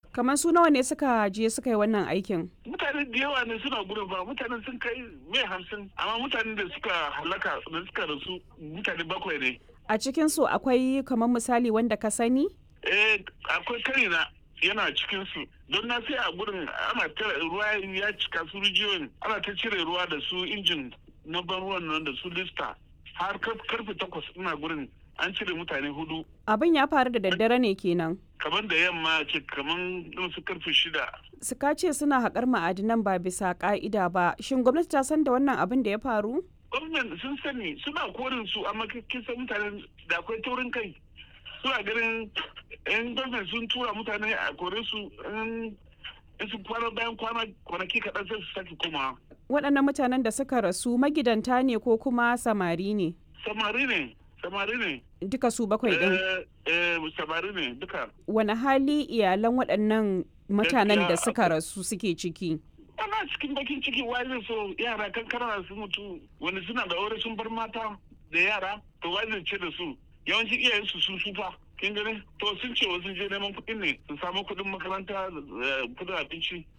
kamar su nawa ne suka je suka yi wannan aikin mutane da yawa ne suna gudun ba mutane sun kai mai hamsin amma mutanen da suka halaka da suka rasu mutane bakwai ne a cikin su akwai kamar misali wanda ka sani eh akwai karina yana cikin su don na sai a gurin ana ta ruwa ya cika su rijiyoyin ana ta cire ruwa da su injin na ban ruwan nan da su lista har karfe takwas ina gurin an cire mutane hudu abin ya faru da daddare ne kenan kamar da yamma ce kamar su karfe shida suka ce suna haƙar ma'adinan ba bisa ƙa'ida ba shin gwamnati ta san da wannan abin da ya faru gwamnati sun sani suna korin su amma kisan mutane da akwai taurin kai suna ganin yan gwamnati sun tura mutane a kore su in su kwana bayan kwana kwanaki kaɗan sai su sake koma waɗannan mutanen da suka rasu magidanta ne ko kuma samari ne samari ne samari ne duka su bakwai ɗin eh samari ne duka wani hali iyalan waɗannan mutanen da suka rasu suke ciki ana cikin bakin ciki wai zai so yara kankana su mutu wani suna da aure sun bar mata da yara to wai zai ce da su yawanci iyayen su sun sufa kin gani to sun ce wasu je neman kuɗin ne su samu kuɗin makaranta kuɗin abinci